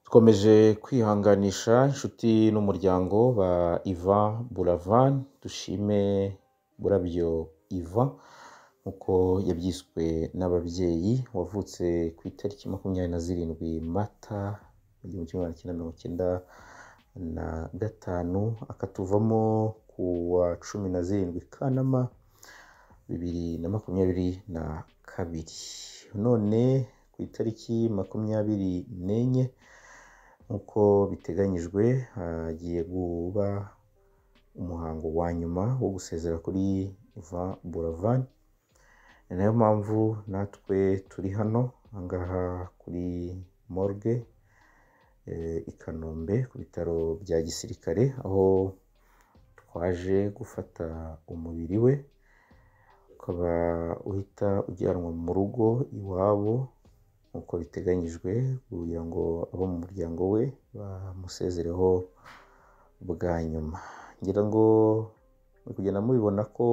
Dukomeje kwihanganisha inshuti n'umuryango ba Ivan Buravan, dushime burabyo Ivan nk'uko yabyiswe n'ababyeyi, wavutse ku itariki makumyabiri na zirindwi Mata mu gihumbi kimwe magana cyenda mirongo icyenda na gatanu, akatuvamo ku wa cumi na zirindwi Kanama bibiri na makumyabiri na kabiri, none ku itariki makumyabiri n'enye nk'uko biteganyijwe hagiye kuba umuhango wa nyuma wo gusezera kuri Ivan Buravan, ni nayo mpamvu natwe turi hano aha ngaha kuri morgue i Kanombe ku bitaro bya gisirikare, aho twaje gufata umubiri we, ukaba uhita ujyanwa mu rugo iwabo nk'uko biteganyijwe kugira ngo abo mu muryango we bamusezereho bwa nyuma, ngira ngo muri kugenda mubibona ko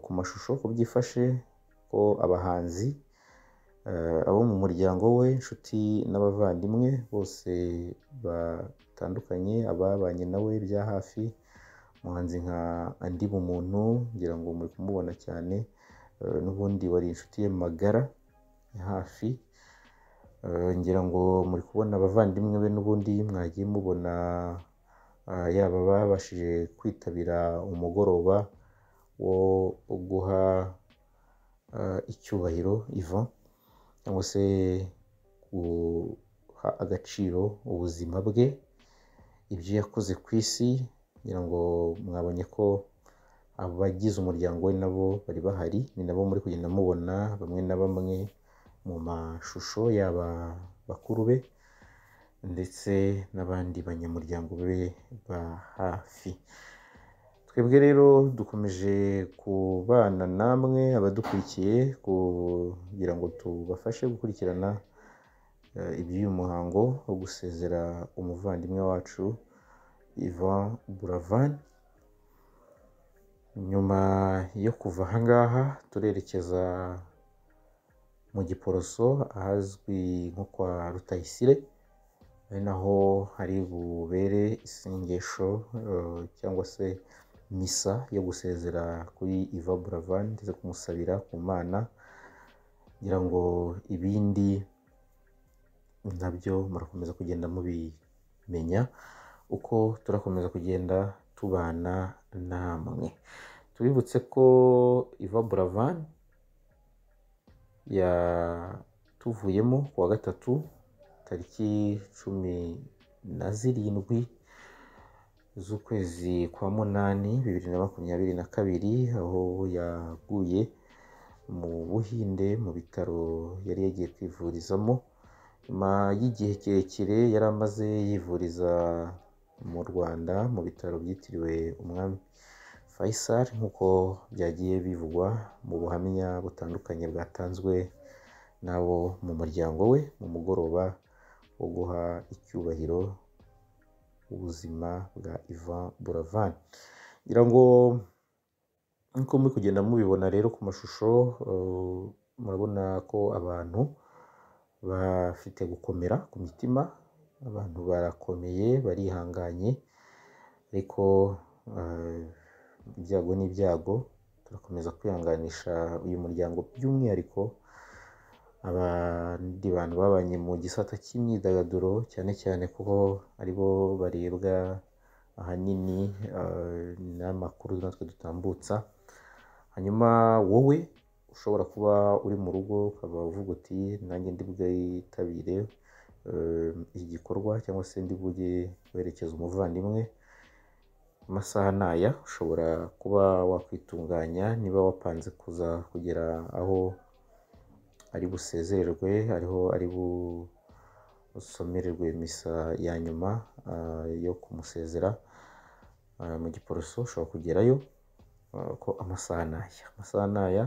ku mashusho uko byifashe ko abahanzi, abo mu muryango we, inshuti n'abavandimwe bose batandukanye, ababanye na we bya hafi, umuhanzi nka Andy Bumuntu ngira ngo muri kumubona cyane, n'ubundi wari inshuti ye magara ya hafi, ngira ngo muri kubona abavandimwe be n'ubundi mwagiye mubona yaba babashije kwitabira umugoroba wo guha icyubahiro Ivan cyangwa se guha agaciro ubuzima bwe, ibyo yakoze ku isi, ngira ngo mwabonye ko abagize umuryango we nabo bari bahari, ni nabo muri kugenda mubona bamwe na bamwe mu mashusho, yaba bakuru be ndetse n'abandi banyamuryango be ba hafi, twebwe rero dukomeje kubana namwe abadukurikiye kugira ngo tubafashe gukurikirana iby'uyu muhango wo gusezera umuvandimwe wacu Ivan Buravan, nyuma yo kuva aha ngaha turerekeza mu Giporoso ahazwi nko kwa Rutayisire, ari naho hari bubere isengesho cyangwa se misa yo gusezera kuri Ivan Buravan ndetse kumusabira ku Mana, ngira ngo ibindi nabyo murakomeza kugenda mubimenya uko turakomeza kugenda tubana namwe, tubibutse ko Ivan Buravan yatuvuyemo ku wa gatatu tariki cumi na zirindwi z'ukwezi kwa munani bibiri na makumyabiri na kabiri, aho yaguye mu Buhinde mu bitaro yari yagiye kwivurizamo, nyuma y'igihe kirekire yari amaze yivuriza mu Rwanda mu bitaro byitiriwe umwami Faisal nk'uko byagiye bivugwa mu buhamya butandukanye bwatanzwe n'abo mu muryango we, mu mugoroba wo guha icyubahiro ubuzima bwa Ivan Buravan, ngira ngo nk'uko muri kugenda mubibona rero ku mashusho, murabona ko abantu bafite gukomera ku mitima, abantu barakomeye barihanganye ariko ibyago ni ibyago, turakomeza kwihanganisha uyu muryango by'umwihariko abandi bantu babanye mu gisata cy'imyidagaduro cyane cyane kuko ari bo barebwa ahanini n'amakuru natwe dutambutsa, hanyuma wowe ushobora kuba uri mu rugo ukaba uvuga uti nanjye ndi bwitabire iki gikorwa cyangwa se ndi bujye guherekeza umuvandimwe, amasaha ni aya ushobora kuba wakwitunganya niba wapanze kuza kugera aho ari busezererwe, ariho ari busomererwe misa ya nyuma yo kumusezera mu Giporoso, ushobora kugerayo ko amasaha ni aya, amasaha ni aya,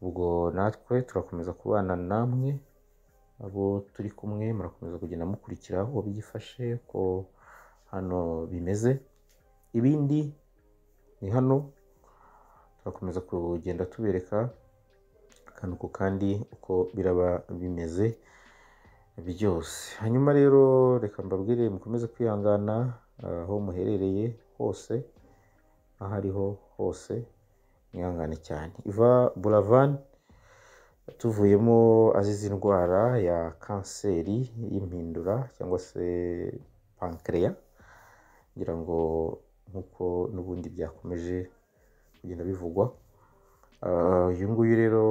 ubwo natwe turakomeza kubana namwe, abo turi kumwe murakomeza kugenda mukurikira uko byifashe uko hano bimeze, ibindi ni hano turakomeza kugenda tubereka akantu ku kandi uko biraba bimeze, byose hanyuma rero reka mbabwire mukomeze kwihangana ah, aho muherereye hose aho ariho hose mwihangane cyane iva buravan tuvuyemo azize indwara ya kanseri y'impindura cyangwa se pankreya ngira ngo nk'uko n'ubundi byakomeje kugenda bivugwa Ah, uyu nguyu rero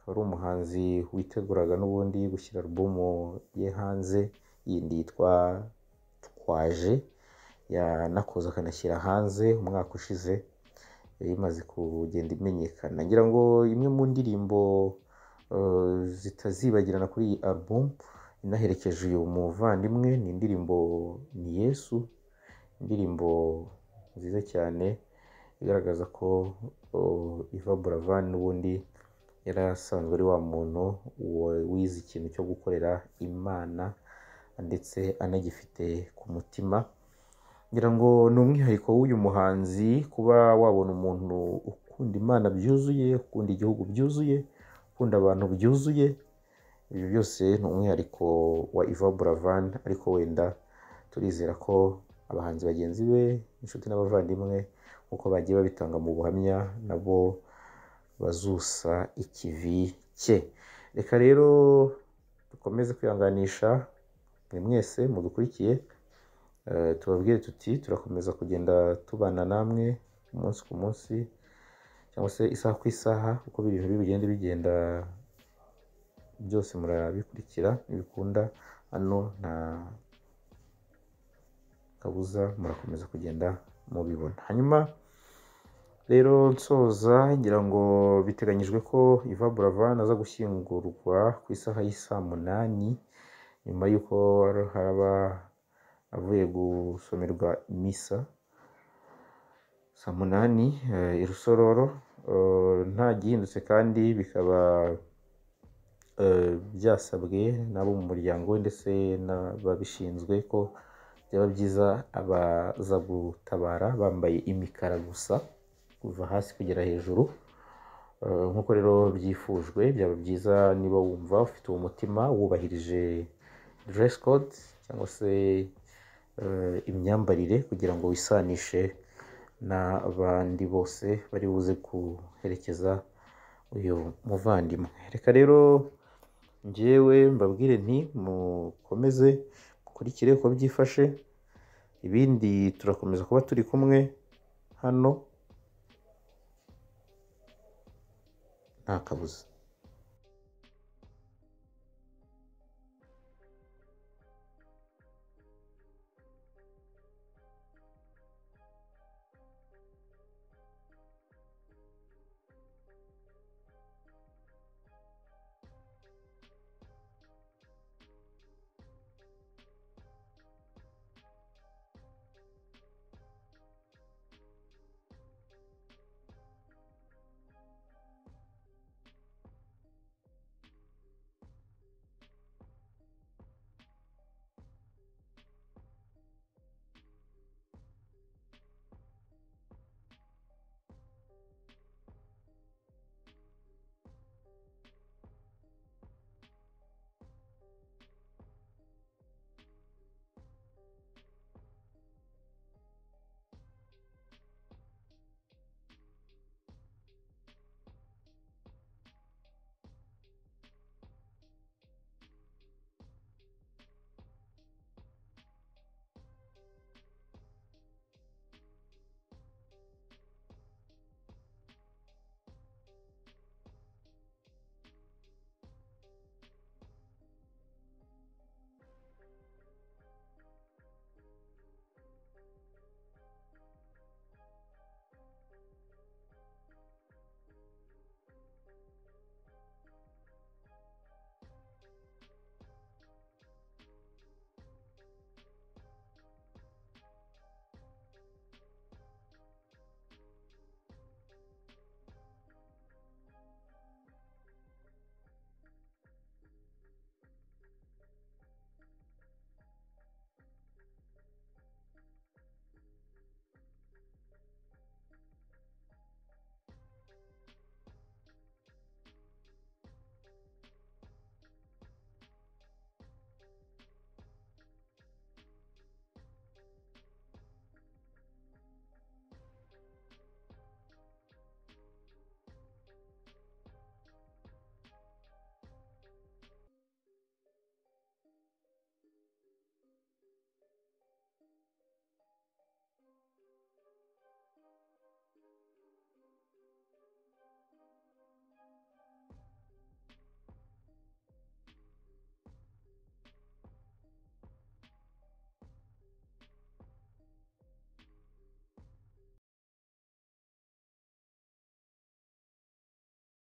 akaba ari umuhanzi witeguraga n'ubundi gushyira alubumu ye hanze yindi yitwa twaje yanakoze akanashyira hanze umwaka ushize yari imaze kugenda imenyekana ngira ngo imwe mu ndirimbo eh, zitazibagirana kuri iyi alubumu inaherekeje uyu muvandimwe ni indirimbo ni yesu indirimbo nziza cyane igaragaza ko oh, Iva Buravan n'ubundi yari asanzwe ari wa muntu wa- wize ikintu cyo gukorera Imana ndetse anagifite ku mutima ngira ngo ni umwihariko w'uyu muhanzi kuba wabona umuntu ukunda Imana byuzuye ukunda igihugu byuzuye ukunda abantu byuzuye ibi byose ni umwihariko wa Iva Buravan ariko wenda turizera ko abahanzi bagenzi be inshuti n'abavandimwe nk'uko bagiye babitanga mu buhamya nabo bazusa ikivi cye reka rero dukomeze kwihanganisha mwe mwese mudukurikiye eh, tubabwire tuti turakomeza kugenda tubana namwe umunsi ku munsi cyangwa se isaha ku isaha uko ibintu bigenda bigenda byose murabikurikira ntibikunda hano nta kabuza murakomeza kugenda mubibona hanyuma rero nsoza ngira ngo biteganyijwe ko Iva Buravan aza gushyingurwa ku isaha y'isaa munani nyuma y'uko har- haraba avuye gusomerwa misa saa munani eh, i Rusororo Eh, nta gihindutse kandi bikaba eh, byasabwe n'abo mu muryango we ndetse n'ababishinzwe ko byaba byiza abaza gutabara bambaye imikara gusa kuva hasi kugera hejuru Eh, nk'uko rero byifujwe byaba byiza niba wumva ufite uwo mutima wubahirije dress code cyangwa se eh, imyambarire kugira ngo wisanishe n'abandi bose bari buze guherekeza uyu muvandimwe reka rero njyewe mbabwire nti mukomeze mukurikire uko byifashe ibindi turakomeza kuba turi kumwe hano nta kabuza